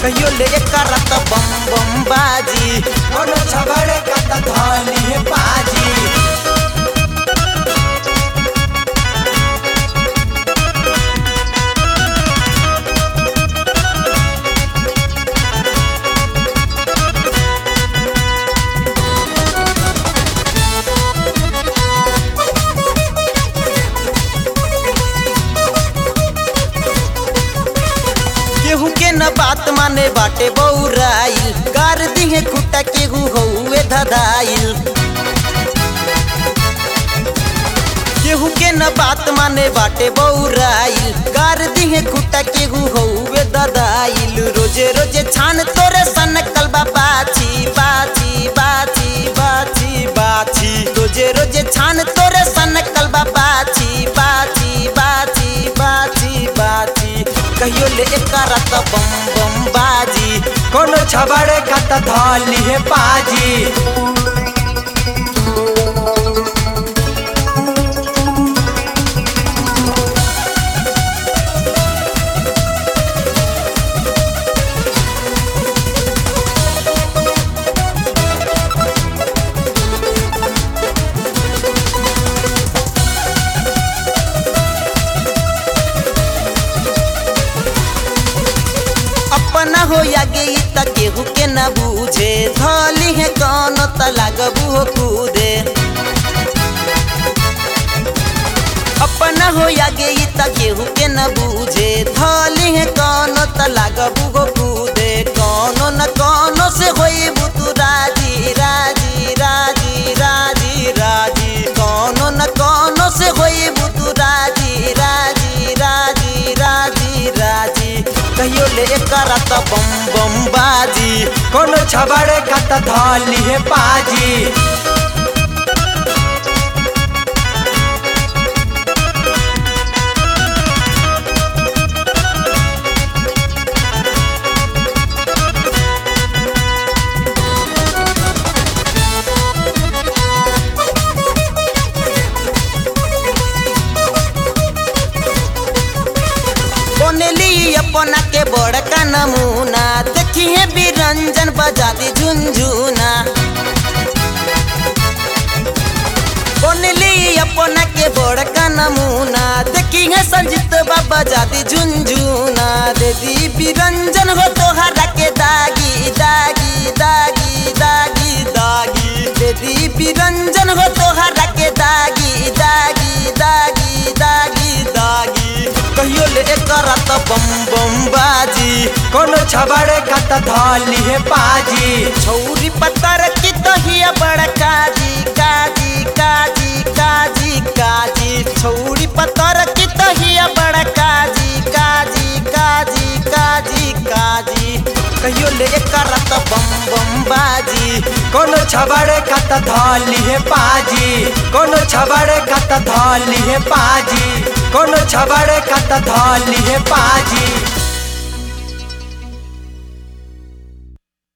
कहियो ले करत बम बम बाजी कोनो छबड़े का त धली है पाजी केहू के न बात माने बाटे बौराइल गार दिहे खुटा केहू हौवे धदाइल केहू के न बात माने बाटे बौराइल गार दिहे खुटा केहू हौवे ददाइल रोजे रोजे छान तोरे सन कलबा बाछी बाछी बाछी बाछी बाछी रोजे रोजे छान तोरे सन कलबा बाछी बाछी बाछी बाछी बाछी कहियो ले करत बम बम बाजी कोनो छबड़े का त धली है पाजी अपना हो या गई त केहू के न बूझे धली है कौन त लागबू हो कूदे अपना हो या गई त केहू के न बूझे धली है कौन त लागबू हो कूदे कौनो न कौनो से होई बुतु राजी राजी राजी राजी राजी कौनो न कौनो से होई बुतु राजी राजी राजी राजी राजी कहियो ले करत बम बम बाजी कोनो छबड़े का त धली है पाजी बोनेली अपना के बड़का नमूना देखिए बिरंजन बजाती झुनझुना बोनेली अपना के बड़का नमूना देखिए संजीत बाबा जाती झुनझुना दीदी बिरंजन हो तोहरा के दागी दागी दागी दागी दागी दीदी बिरंजन हो तोहरा के दागी दागी दागी दागी दागी कहियो ले करत बम बम बाजी कोनो छबड़े का त धली है पाजी छौरी पत्थर की तहिया बड़ काजी काजी काजी काजी काजी छौरी पत्थर की तहिया बड़ काजी काजी काजी काजी काजी कहियो ले करत बम बम बाजी कोनो छबड़े का त धली है पाजी कोनो छबड़े का त धली है पाजी कोनो छबड़े का त धली है पाजी